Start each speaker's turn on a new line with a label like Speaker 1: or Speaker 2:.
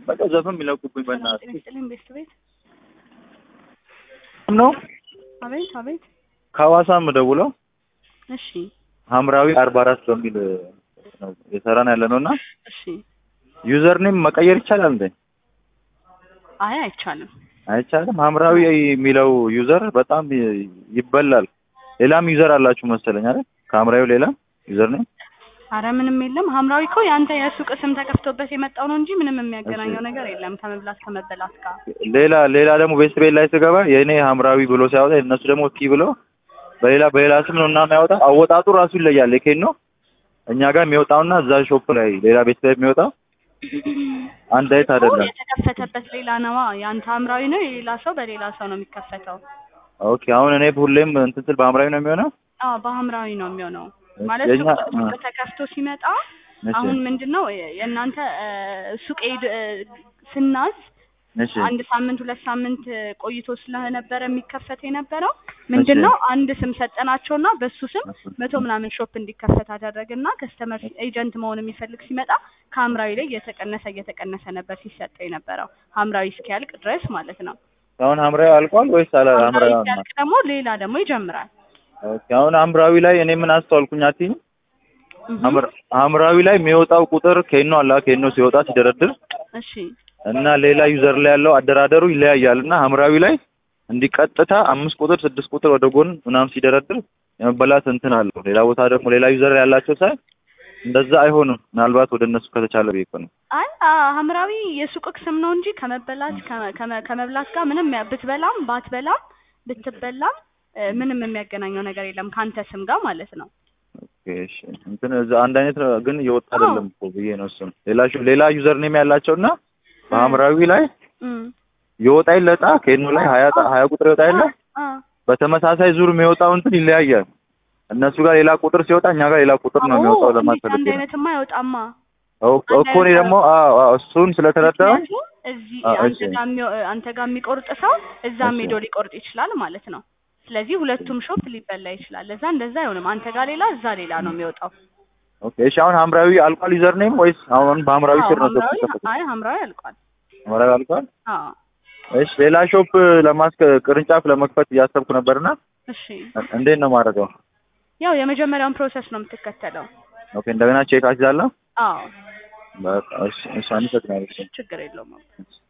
Speaker 1: በቃ ዘፈን የሚለቁብኝ በእናትህ
Speaker 2: ጤና ይስጥልኝ ቤስት ቤት
Speaker 1: ነው።
Speaker 2: አቤት አቤት
Speaker 1: ከሐዋሳ የምደውለው
Speaker 2: እሺ
Speaker 1: ሐምራዊ አርባ አራት በሚል ነው የሰራን ያለ ነው እና
Speaker 2: እሺ
Speaker 1: ዩዘር ኔም መቀየር ይቻላል እንዴ?
Speaker 2: አይ አይቻልም
Speaker 1: አይቻልም። ሐምራዊ የሚለው ዩዘር በጣም ይ- ይበላል። ሌላም ዩዘር አላችሁ መሰለኝ አይደል? ከሐምራዊው ሌላ ዩዘር ኔም
Speaker 2: አረ ምንም የለም ሐምራዊ እኮ የአንተ የሱቅ ስም ተከፍቶበት የመጣው ነው እንጂ ምንም የሚያገናኘው ነገር የለም ከመብላት ከመበላት ጋር
Speaker 1: ሌላ ሌላ ደግሞ ቤስት ቤት ላይ ስገባ የእኔ ሐምራዊ ብሎ ሲያወጣ የእነሱ ደግሞ ኪ ብሎ በሌላ በሌላ ስም ነው እና የሚያወጣ አወጣጡ ራሱ ይለያል። የኬን ነው እኛ ጋር የሚወጣውና እዛ ሾፕ ላይ ሌላ ቤት ላይ የሚወጣው አንድ አይነት
Speaker 2: እኮ
Speaker 1: አይደለም።
Speaker 2: የተከፈተበት ሌላ ነዋ የአንተ ሐምራዊ ነው የሌላ ሰው በሌላ ሰው ነው የሚከፈተው
Speaker 1: ኦኬ አሁን እኔ ሁሌም እንትን ስል በሐምራዊ ነው የሚሆነው።
Speaker 2: አዎ በሐምራዊ ነው የሚሆነው ማለት
Speaker 1: የኛ
Speaker 2: ሱቅ ሱቅ
Speaker 1: አ-
Speaker 2: ተከፍቶ ሲመጣ
Speaker 1: እሺ
Speaker 2: አሁን ምንድን ነው የእናንተ እ፣ ሱቅ ሄድ እ፣ ስናዝ
Speaker 1: እሺ
Speaker 2: አንድ ሳምንት ሁለት ሳምንት ቆይቶ ስለነበረ የሚከፈት የነበረው ምንድን ነው አንድ ስም ሰጠናቸውና በሱ ስም መቶ ምናምን ሾፕ እንዲከፈት አደረግና ከስተመር ኤጀንት መሆን የሚፈልግ ሲመጣ ከሐምራዊ ላይ እየተቀነሰ እየተቀነሰ ነበር ሲሰጠው የነበረው ሐምራዊ እስኪያልቅ ድረስ ማለት ነው።
Speaker 1: አሁን ሐምራዊ አልቋል ወይስ አላ
Speaker 2: ሐምራዊ
Speaker 1: ሐምራዊ
Speaker 2: ሲያልቅ ደግሞ ሌላ ደግሞ ይጀምራል።
Speaker 1: ኦኬ አሁን ሐምራዊ ላይ እኔ ምን አስተዋልኩኝ አትይኝ?
Speaker 2: እህ፣
Speaker 1: ሐምር- ሐምራዊ ላይ የሚወጣው ቁጥር ኬኖ አላ ኬኖ ሲወጣ ሲደረድር
Speaker 2: እሺ
Speaker 1: እና ሌላ ዩዘር ላይ ያለው አደራደሩ ይለያያል እና ሐምራዊ ላይ እንዲቀጥታ አምስት ቁጥር ስድስት ቁጥር ወደ ጎን ምናምን ሲደረድር የመበላት እንትን አለው። ሌላ ቦታ ደግሞ ሌላ ዩዘር ያላቸው ሳይ እንደዛ አይሆንም። ምናልባት ወደ እነሱ ከተቻለ ብዬ እኮ ነው።
Speaker 2: አይ አ፣ ሐምራዊ የሱቅ ስም ነው እንጂ ከመበላት ከመ- ከመ- ከመብላት ጋር ምንም ያ- ብትበላም ባትበላም ብትበላም እ፣ ምንም የሚያገናኘው ነገር የለም ከአንተ ስም ጋር ማለት ነው።
Speaker 1: ኦኬ እሺ እንትን እዛ አንድ አይነት ነው ግን እየወጣ አይደለም እኮ ብዬ ነው እሱን ሌላ ሹ- ሌላ ዩዘር ኔም ያላቸው እና በሐምራዊ ላይ
Speaker 2: እም፣
Speaker 1: የወጣ ይለጣ ኬኖ ላይ ሀያ ጣ- ሀያ ቁጥር ይወጣ የለ
Speaker 2: አ፣
Speaker 1: በተመሳሳይ ዙር የሚወጣው እንትን ይለያያል። እነሱ ጋር ሌላ ቁጥር ሲወጣ እኛ ጋር ሌላ ቁጥር ነው የሚወጣው
Speaker 2: አዎ፣
Speaker 1: ለማለት
Speaker 2: እንዴት አንድ
Speaker 1: ፈልጌ ነው።
Speaker 2: አይነትማ አይወጣማ።
Speaker 1: ኦኬ እኮ እኔ ደግሞ አዎ አዎ እሱን ስለተረዳው
Speaker 2: ምክንያቱም እዚህ
Speaker 1: አዎ፣
Speaker 2: አንተ
Speaker 1: እሺ።
Speaker 2: ጋር የሚወ- አንተ ጋር የሚቆርጥ ሰው እዛም
Speaker 1: እሺ።
Speaker 2: ሄዶ ሊቆርጥ ይችላል ማለት ነው። ስለዚህ ሁለቱም ሾፕ ሊበላ ይችላል። ለዛ እንደዛ አይሆንም። አንተ ጋር ሌላ እዛ ሌላ ነው የሚወጣው።
Speaker 1: ኦኬ እሺ አሁን ሐምራዊ አልቋል ዩዘር ኔም ወይስ አሁን በሐምራዊ
Speaker 2: አዎ፣
Speaker 1: ስር ነው
Speaker 2: ሐምራዊ
Speaker 1: ተከፈተ?
Speaker 2: አይ ሐምራዊ አልቋል።
Speaker 1: ሐምራዊ አልቋል።
Speaker 2: አዎ
Speaker 1: እሺ ሌላ ሾፕ ለማስከ ቅርንጫፍ ለመክፈት እያሰብኩ ነበርና
Speaker 2: እሺ
Speaker 1: እንዴት ነው ማድረገው?
Speaker 2: ያው የመጀመሪያውን ፕሮሰስ ነው የምትከተለው።
Speaker 1: ኦኬ እንደገና ቼክ አስይዛለሁ።
Speaker 2: አዎ
Speaker 1: በቃ እሺ እሺ አመሰግናለሁ።
Speaker 2: ችግር የለውም።